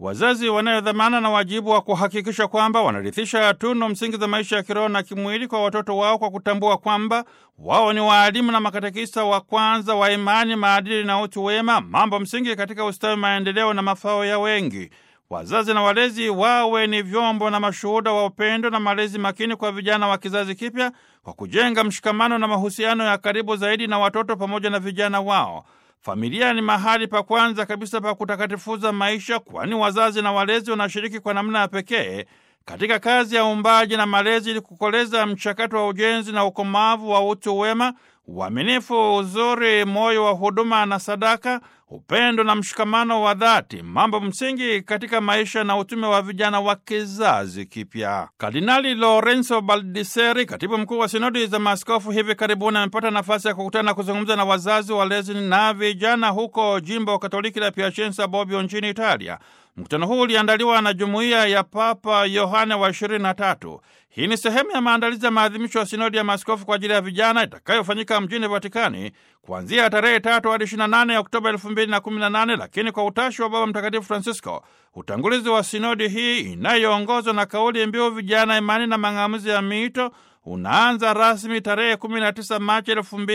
wazazi wanayo dhamana na wajibu wa kuhakikisha kwamba wanarithisha tunu msingi za maisha ya kiroho na kimwili kwa watoto wao kwa kutambua kwamba wao ni waalimu na makatekista wa kwanza wa imani, maadili na utu wema, mambo msingi katika ustawi, maendeleo na mafao ya wengi. Wazazi na walezi wawe ni vyombo na mashuhuda wa upendo na malezi makini kwa vijana wa kizazi kipya kwa kujenga mshikamano na mahusiano ya karibu zaidi na watoto pamoja na vijana wao. Familia ni mahali pa kwanza kabisa pa kutakatifuza maisha, kwani wazazi na walezi wanashiriki kwa namna ya pekee katika kazi ya uumbaji na malezi ili kukoleza mchakato wa ujenzi na ukomavu wa utu wema, uaminifu, uzuri, moyo wa huduma na sadaka, upendo na mshikamano wa dhati, mambo msingi katika maisha na utume wa vijana wa kizazi kipya. Kardinali Lorenzo Baldiseri, katibu mkuu wa sinodi za maaskofu, hivi karibuni amepata nafasi ya kukutana na kuzungumza na wazazi, walezi na vijana huko jimbo Katoliki la Piacenza Bobbio nchini Italia. Mkutano huu uliandaliwa na jumuiya ya Papa Yohane wa 23. Hii ni sehemu ya maandalizi ya maadhimisho ya sinodi ya maaskofu kwa ajili ya vijana itakayofanyika mjini Vatikani kuanzia tarehe tatu hadi 28 ya Oktoba 2018, lakini kwa utashi wa Baba Mtakatifu Francisco, utangulizi wa sinodi hii inayoongozwa na kauli mbiu vijana, imani na mang'amuzi ya miito unaanza rasmi tarehe 19 Machi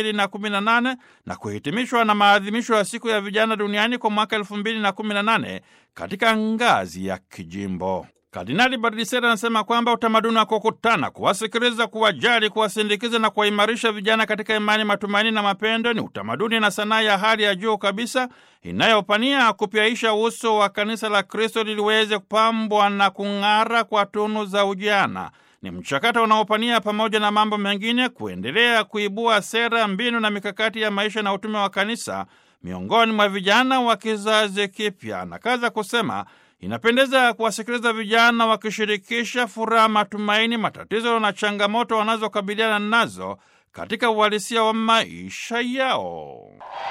2018 na kuhitimishwa na maadhimisho ya siku ya vijana duniani kwa mwaka 2018 katika ngazi ya kijimbo. Kardinali Bardisera anasema kwamba utamaduni wa kukutana, kuwasikiliza, kuwajali, kuwasindikiza na kuwaimarisha vijana katika imani, matumaini na mapendo ni utamaduni na sanaa ya hali ya juu kabisa inayopania kupyaisha uso wa kanisa la Kristo liliweze kupambwa na kung'ara kwa tunu za ujana. Ni mchakato unaopania pamoja na mambo mengine kuendelea kuibua sera, mbinu na mikakati ya maisha na utume wa kanisa miongoni mwa vijana wa kizazi kipya. Na kaza kusema inapendeza kuwasikiliza vijana wakishirikisha furaha, matumaini, matatizo na changamoto wanazokabiliana nazo katika uhalisia wa maisha yao.